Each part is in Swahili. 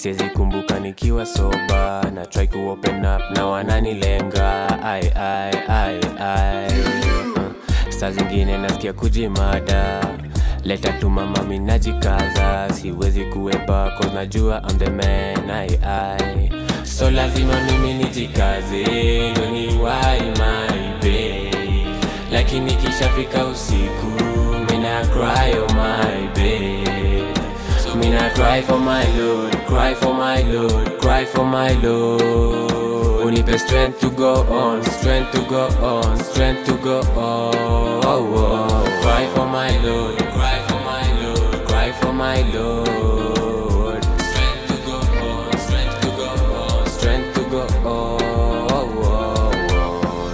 siwezi kumbuka nikiwa soba na try ku open up na wananilenga ai ai ai ai uh, saa zingine nasikia kujimada leta tu mama minajikaza siwezi kuepa cause najua I'm the man ai ai so lazima mimi nijikaze ndo niwai my babe lakini kishafika usiku mina cry oh my babe so mina cry for my lord cry for my lord cry for my lord unipe strength to go on strength to go on strength to go on oh, oh. cry for my lord cry for my lord cry for my lord strength to go on strength to go on strength to go on oh, oh, oh.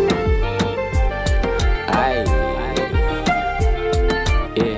Aye. Yeah.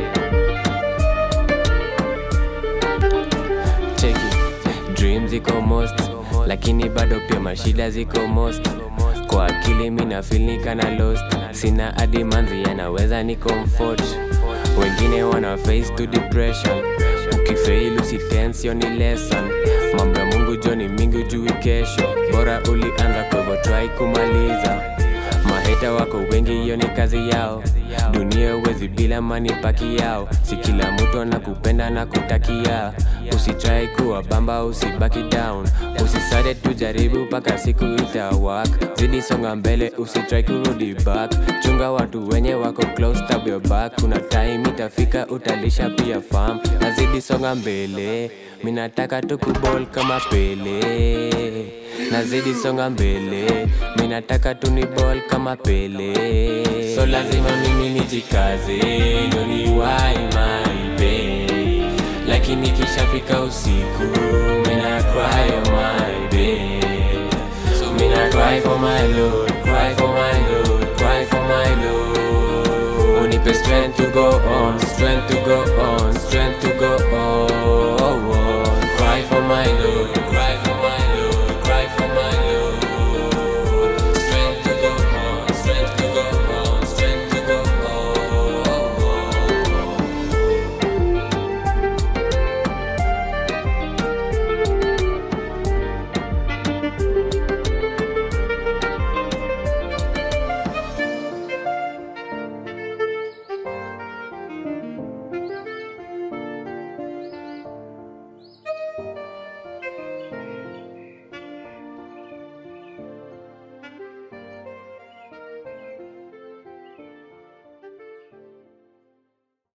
Check it. Dreams ziko most lakini bado pia mashida ziko most kwa akili mina feel ni kana lost sina hadi manzi yanaweza ni comfort wengine wana face to depression ukifail usitense ni lesson mambo ya mungu joni mingi ujui kesho bora ulianza kwa hivyo try kumaliza maheta wako wengi hiyo ni kazi yao dunia uwezi bila mani paki yao si kila mtu anakupenda na kutakia usitrai kuwa bamba usibaki down usisade tujaribu mpaka siku itawak zidi songa mbele usitrai kurudi back chunga watu wenye wako close tab your back kuna time itafika utalisha pia farm na zidi songa mbele minataka tukubol kama pele nazidi songa mbele minataka tuni ball kama pele so lazima mimi nijikaze ndo niwai my babe lakini kishafika usiku mina cry oh my babe so mina cry for my lord cry for my lord cry for my lord unipe strength to go on strength to go on strength to go on cry for my lord